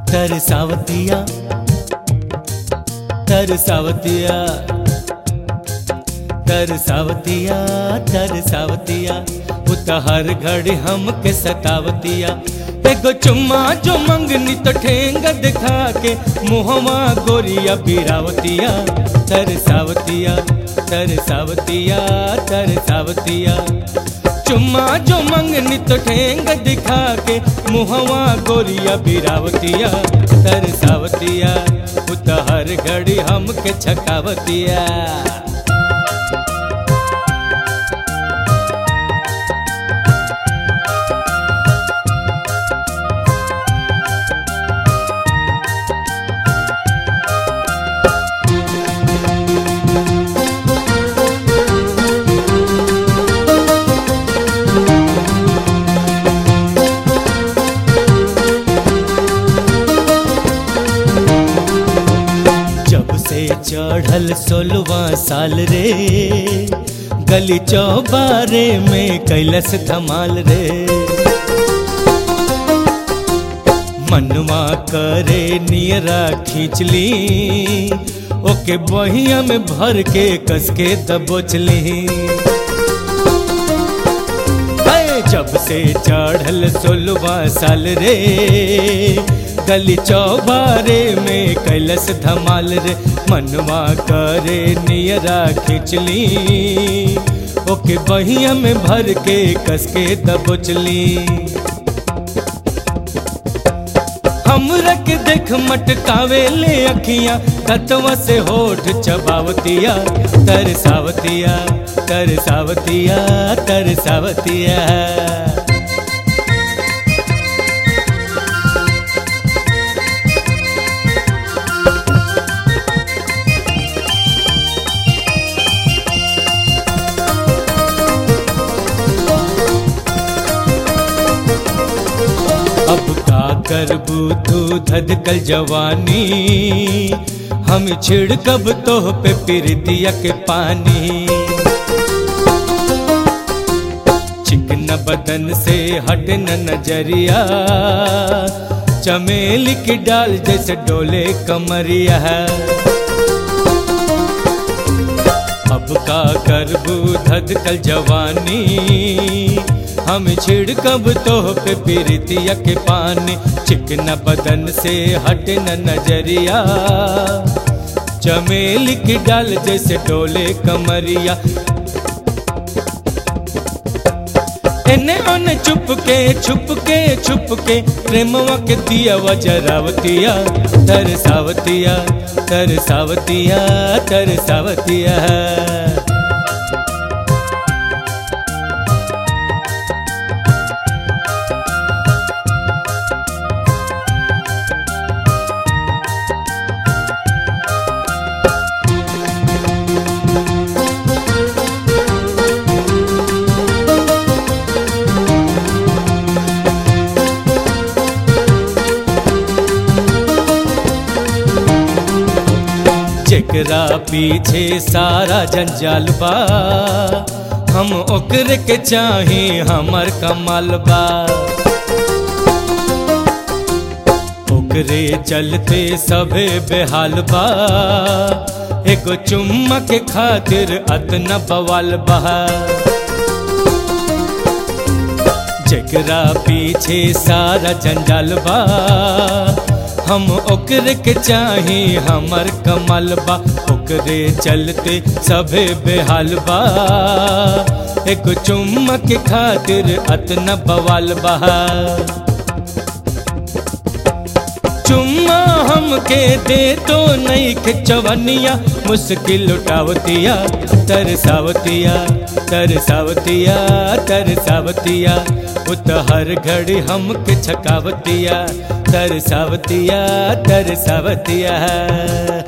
तरसावतिया तरसावतिया तरसावतिया तरसावतिया उतहर घड़ी हमके सतावतिया एगो चुम्मा जो मंगनी तो ठेंग दिखा के मुहवा गोरिया बिरावतिया तरसावतिया तरसावतिया तरसावतिया चुम्मा जो मंगनी तो ठेंग दिखा के मुहवा गोरिया बिरावतिया तरसावतिया उतहर घड़ी हमके छकावतिया जब से चढ़ल सोलवा साल रे गली चौबारे में कैलस धमाल रे मनवा करे नियरा खींचली ओके बहिया में भर के कस के दबोचली हाय, जब से चढ़ल सोलवा साल रे गली चौबारे में कैलस धमाल रे मनवा करे नियरा खिंचली ओके बहिया में भर के कस के दबोचली हमरा के देख मटकावे ले अखियां कतवा से होठ चबावतिया तरसावतिया तरसावतिया तरसावतिया अब का करबू तू धधकल जवानी हम छिड़कब तोह पे पिरतिया के पानी चिकन बदन से हट न नजरिया चमेली की डाल जैसे डोले कमरिया अब का करबू धधकल जवानी हम छिड़कब तोह पे पिरतिया के पानी चिकना बदन से हट न नजरिया चमेली की डाल जैसे डोले कमरिया एने ओने चुप के छुप के छुप के प्रेमवा के दिया वजरावतिया तरसावतिया तरसावतिया तरसावतिया जेकरा पीछे सारा जंजाल बा हम ओकरे के चाही हमर कमाल बा ओकरे चलते सभे बेहाल बा एगो चुम्मा के खातिर अतना बवाल बा जेकरा पीछे सारा जंजाल बा हम ओकरे के चाही हमर कमल बा ओकरे चलते सभे बेहाल बा एक चुम्मा के खातिर अतना बवाल बा चुम्मा हमके दे तो नहीं खिचवनिया मुश्किल उठावतिया तरसावतिया तरसावतिया तरसावतिया उत हर घड़ी हमके छकावतिया तरसावतिया तरसावतिया